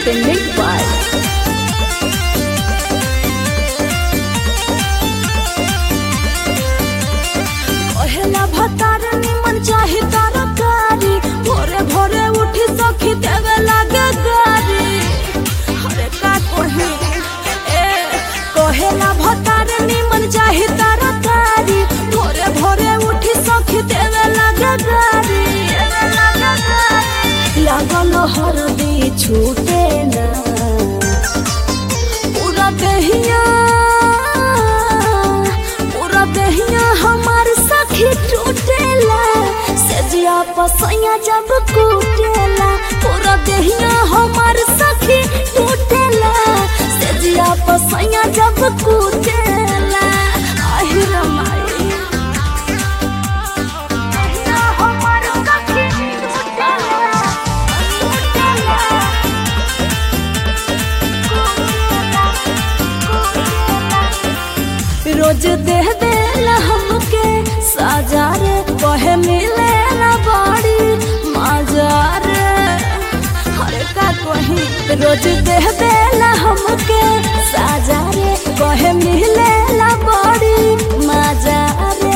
presented by कहेला भतार निमन चाही तरकारी भोरे भोरे उठी सखी देवे लागे गारी अरे का कही ए कहेला भतार निमन चाही तरकारी भोरे भोरे उठी सखी देवे लागे गारी लागल हरदी छूटे ना पूरा दहिया पूरा दहिया हमार सखी टूटेला सजिया पसैया जब कूटेला पूरा दहिया हमार सखी टूटेला सजिया पसैया जब कूटेला आहि रमाई दहिया हमार सखी टूटेला टूटेला रोज दे देला हमके साजा रे कहे मिले ना बाड़ी मजा रे हरे का कही रोज दे देला हमके साजा रे कहे मिले ना बाड़ी मजा रे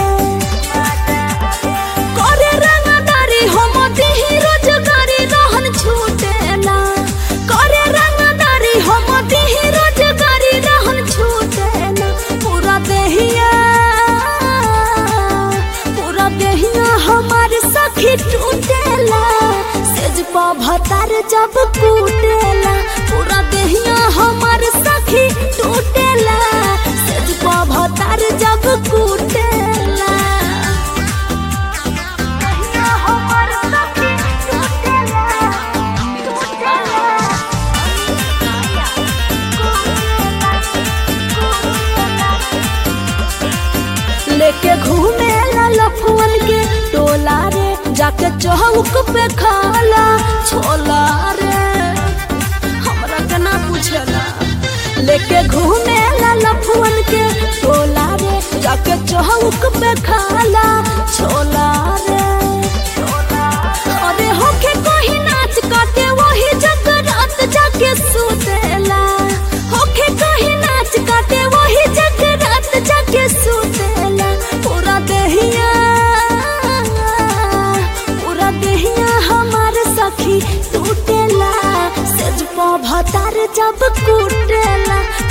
करे रंगदारी हम दिही रोजगारी रहन छूटेला करे रंगदारी हम दिही रोजगारी रहन छूटेला पूरा देहिया पूरा देहिया हमार सखी टूटेला सेज पा भतार जब कूटेला पूरा देहिया हमार सखी टूटेला सेज पा भतार जब कूटेला दहिया हमार सखी टूटेला टूटेला लेके घूमे ला लफुअन के टोला रे जाके चौक पे खाला छोला रे हमरा के ना पूछेला लेके घूमे ला लफुअन के टोला रे जाके चौक पे खाला छोला रे अरे होके कोही नाच काटे वही जग रात जाके सुतेला होके कोही नाच काटे वही जग रात जाके सुतेला पूरा देहिया पूरा देहिया हमार सखी टूटेला सेज पा भतार जब कूटेला